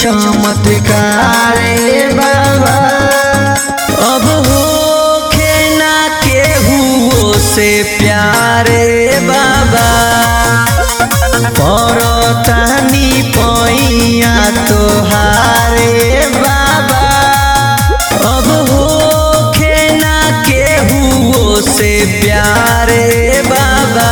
चमत्कार रे बाबा अब होखे ना केहू से प्यारे बाबा परतानी पैया तोहारे बाबा अब होखे ना केहू से प्यारे बाबा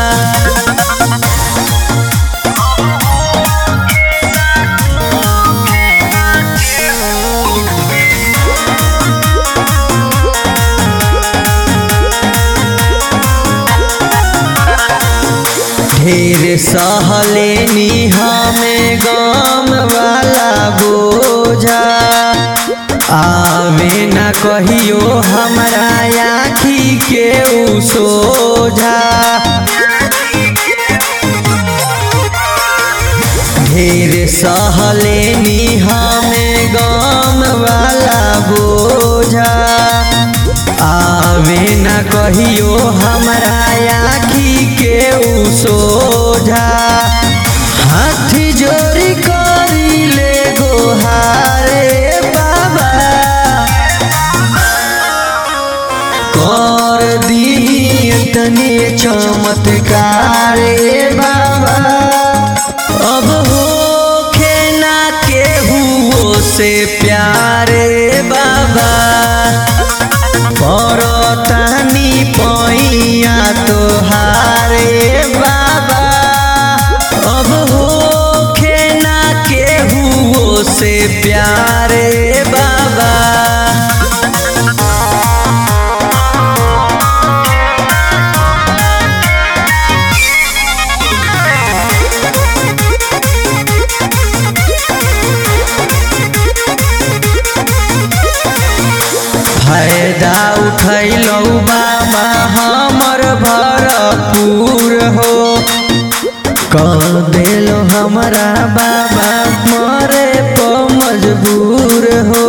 ढेर सहलेनी हमें गम वाला बोझा आवे न कहियो हमरा आखी के उ सोझा ढेर सहलेनी हमें गम वाला बोझा आवे न कहियो हमरा आखी के उ सोझा हाथ जोड़ी करी ले गोहारे बाबा कर दी तने चमत्कार रे बाबा अब होखे ना केहू से प्यारे बाबा परतानी पैया तोहारे बाबा अब होखे ना केहू से प्यारे बाबा फायदा उठैलौ बाबा हमर भरपूर हो कह देलो हमरा बाबा मरे प मजबूर हो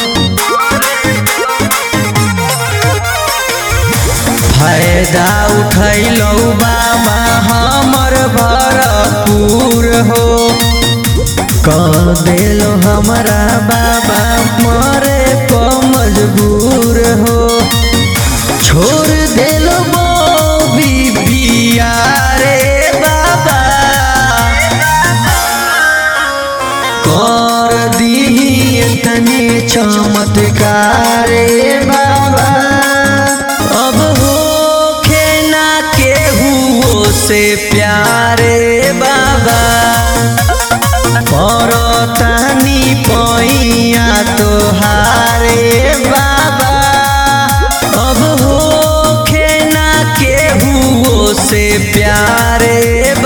फायदा उठैलौ बाबा हमर भरपूर हो कह देलो हमरा बाबा मरे प मजबूर हो छोड़ देलो बॉबी पिया रे बाबा कर दी तने चमत्कार रे बाबा अब होखे ना केहू से प्यारे बाबा परतानी पैया तोहारे बाबा अब होखे ना केहू से प्यारे